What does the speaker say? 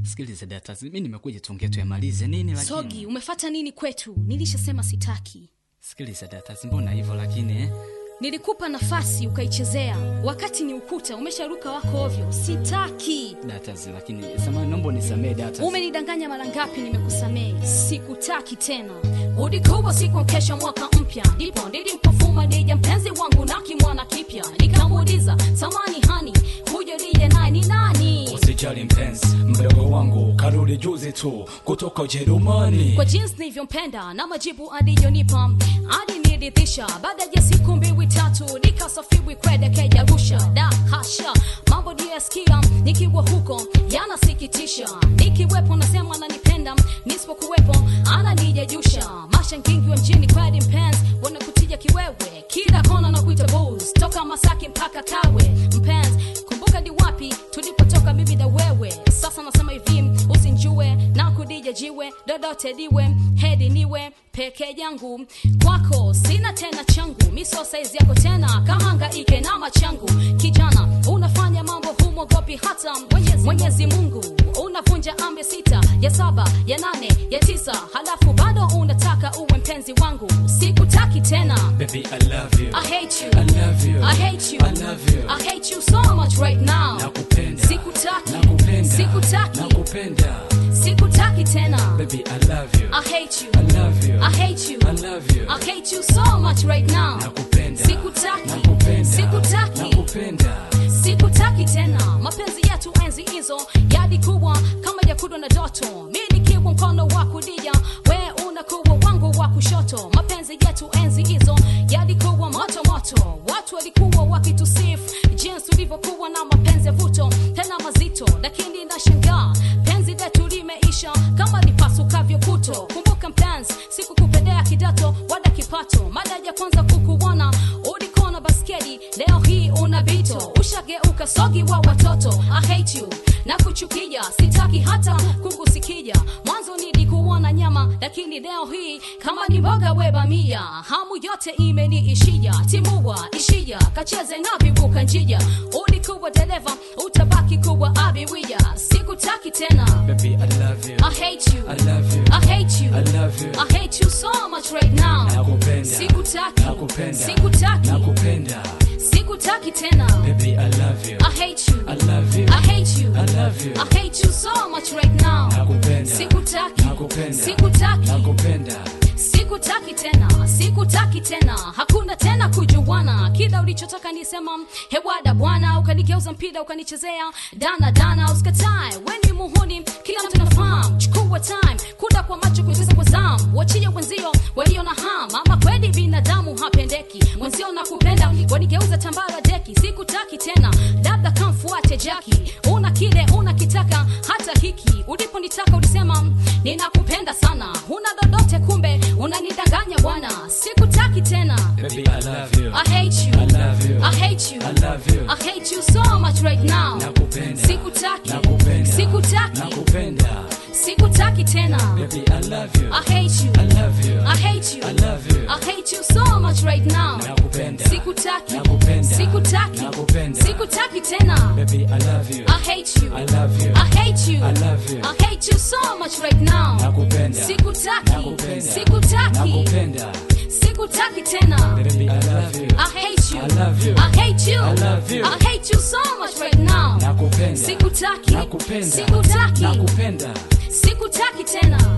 Sikiliza data, mimi nimekuja tuongee tuyamalize nini lakini. Sogi, umefata nini kwetu? Nilishasema sitaki. Sikiliza data, mbona hivyo lakini eh? Nilikupa nafasi ukaichezea, wakati ni ukuta umesharuka wako ovyo. Sitaki. Data, lakini samahani, naomba unisamee data. Umenidanganya mara ngapi? Nimekusamehe, sikutaki tena. Ulikuwa siku kesha mwaka mpya, ndipo nilipofuma dija mpenzi wangu na kimwana kipya, nikamuuliza samani hani, huyo dija naye ni nani? Usijali mpenzi, mdogo wangu karudi juzi tu kutoka Ujerumani. kwa jinsi nilivyompenda na majibu aliyonipa aliniridhisha. Baada ya siku mbili tatu, nikasafiri kuelekea Arusha. Da hasha, mambo niyasikia nikiwa huko yanasikitisha. Nikiwepo nasema ananipenda, nisipokuwepo ananijajusha. Mashangingi wa mjini kweli mpenzi, wanakutia kiwewe kila kona na kuita booze, toka Masaki mpaka Kawe. Mpenzi, kumbuka ni wapi tulipotoka mimi na wewe. Sasa nasema hivi, usinjue na kudija jiwe dodote liwe hedi niwe peke yangu kwako sina tena changu miso saizi yako tena kahangaike na machangu kijana unafanya mambo humwogopi hata mwenyezi, mwenyezi mungu unavunja amri sita ya saba ya nane ya tisa halafu bado unataka uwe mpenzi wangu sikutaki tena Baby, I love you. I hate you. I love you. I hate you. I love you. I hate you so much right now. Nakupenda. Sikutaki. Nakupenda. Sikutaki. Nakupenda. Sikutaki tena. Baby, I love you. I hate you. I love you. I hate you. I love you. I hate you so much right now. Nakupenda. Sikutaki. Nakupenda. Sikutaki. Nakupenda. Sikutaki tena. Mapenzi yetu enzi hizo yalikuwa kama yakudwa na doto. Mi nikiwa mkono wa kulia, we unakuwa wangu wa kushoto. Mapenzi yetu enzi hizo yalikuwa moto moto. Watu walikuwa wakitusifu jinsi ulivyokuwa na mapenzi ya vuto tena mazito, lakini nashangaa penzi letu limeisha kama lipasukavyo puto. Kumbuka mpenzi, sikukupendea kidato wala kipato. Mada ya kwanza kukuona ulikuwa na basketi, leo hii una bito, ushageuka sogi wa watoto. I hate you na kuchukia, sitaki hata kukusikia. Mwanzo nilikuona nyama, lakini leo hii kama ni mboga webamia. Hamu yote imeniishia, timua ishia, kacheze na vivuka njia. Ulikuwa dereva, utabaki kuwa abiria. Sikutaki tena. Baby, I love you. I hate you. I love you. I hate you. I love you. I hate you so much right now. Nakupenda. Sikutaki. Nakupenda. Sikutaki. Nakupenda. Sikutaki tena. Baby, I love you. I hate you. I love you. I hate you. I love you. I hate you so much right now. Nakupenda. Sikutaki. Nakupenda. Sikutaki. Nakupenda. Sikutaki tena, sikutaki tena, hakuna tena kujuana. Kila ulichotaka nisema hewada bwana, ukanigeuza mpira ukanichezea dana dana, usikatae weni muhuni, kila mtu nafahamu. Chukua time kuda kwa macho kuingiza kwa zamu, wachie wenzio walio na ham, ama kweli binadamu hapendeki. Mwenzio na kupenda wanigeuza tambara deki, sikutaki tena, labda kamfuate Jaki. Una kile unakitaka, hata hiki uliponitaka ulisema ninakupenda sana, huna lolote kumbe unanidanganya bwana, sikutaki tena. Baby, I love you. I hate you. I love you. I hate you. I love you. I hate you so much right now. Nakupenda. Sikutaki. Nakupenda. Sikutaki. Nakupenda. Sikutaki tena. Baby, I love you. I hate you. I love you. I hate you. I love you. I hate you so much right now. Nakupenda. Sikutaki. Nakupenda. Sikutaki. Nakupenda. Sikutaki tena. Baby, I love you. I hate you. I love you. I hate you. I love you. I hate you so much right now. Nakupenda. Sikutaki. Nakupenda. Sikutaki. Nakupenda. Sikutaki tena. Baby, I love you. I hate you. I love you. I hate you. I love you. I hate you so much right now. Nakupenda. Sikutaki. Nakupenda. Sikutaki. Nakupenda. Sikutaki tena.